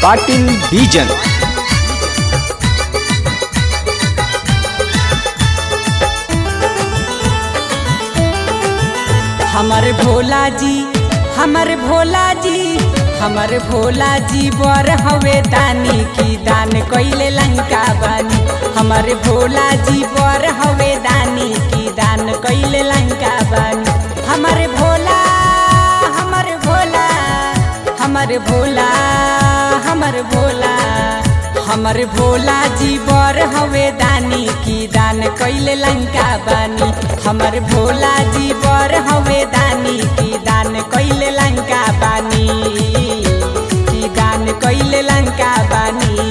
ಪಾಟೀಲ್ ಬೀಜನ್ हमर भोला जी हमर भोला जी हमर भोला जी बर हवे दानी की दान कइले लंका बानी हमर भोला जी बर हवे दानी की दान कइले लंका बानी हमर भोला हमर भोला हमर भोला हमर भोला हमर भोला जी बर हवे दानी की दान कइले लंका बानी हमर भोला जी बर हवे दानी की दान कइले लंका बानी की दान कइले लंका बानी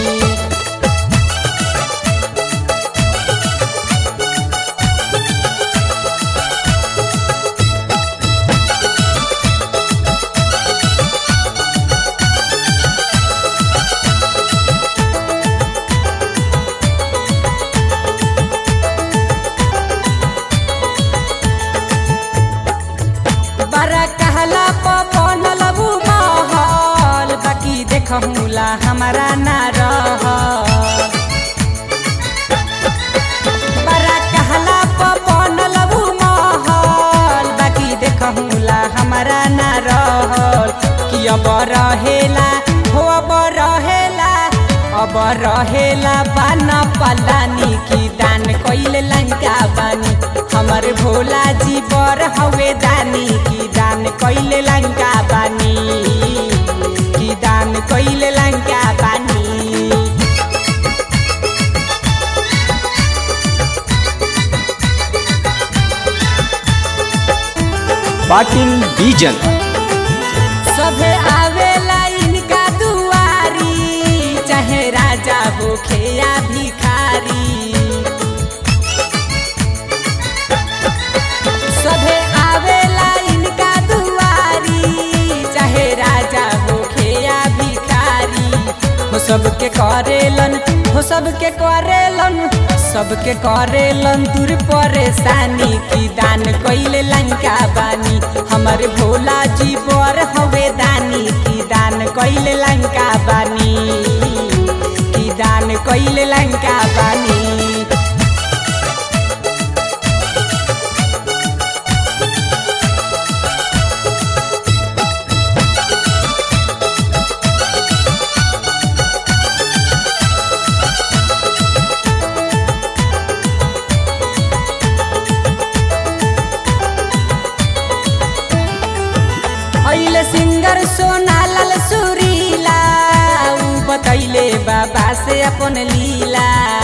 बड़ा कहला बनल उ महल बाकी देखहुला हमारा ना रह बड़ा कहला बनल उ महल बाकी देखहुला हमारा ना रहल कि अब रहेला हो अब रहेला अब रहेला बाना पलानी की दान कइले लंका बानी हमर भोला जी बर हवे दानी की दान कइले लंका बानी की दान कइले लंका बानी ಪಾಟೀಲ್ ಬೀಜನ್ सभे आवेला इनका दुआरी चाहे राजा होखे या भिखारी सभे आवेला इनका दुआरी चाहे राजा होखे या भिखारी हो सबके करेलन हो सबके करेलन सबके करेलन दूर परेशानी की दान कइले लंका बानी हमर भोला जी बर हवे दानी की दान कइले लंका बानी की दान कइले लंका बानी अहिले सिंगर सोनालाल सुरीला ऊ बतैले बाबा से अपन लीला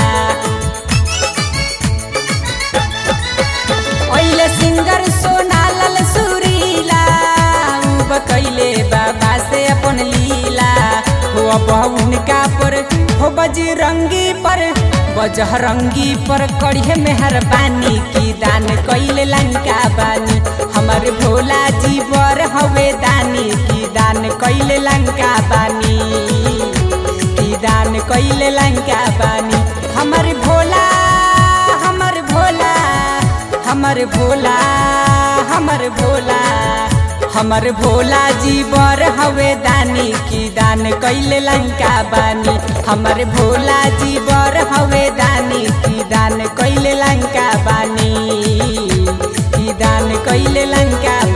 अहिले सिंगर सोनालाल सुरीला ऊ बतैले बाबा से अपन लीला हो अब उनका पर हो बजरंगी पर बजरंगी पर करिए मेहरबानी की दान कइले लंका बानी हमर भोला जी बर हवे दानी की दान कइले लंका बानी की दान कइले लंका बानी हमर भोला हमर भोला हमर भोला हमर भोला हमर भोला जी बर हवे दानी की दान कइले लंका बानी हमर भोला जी बर हवे दानी की दान कइले लंका बानी की दान कइले लंका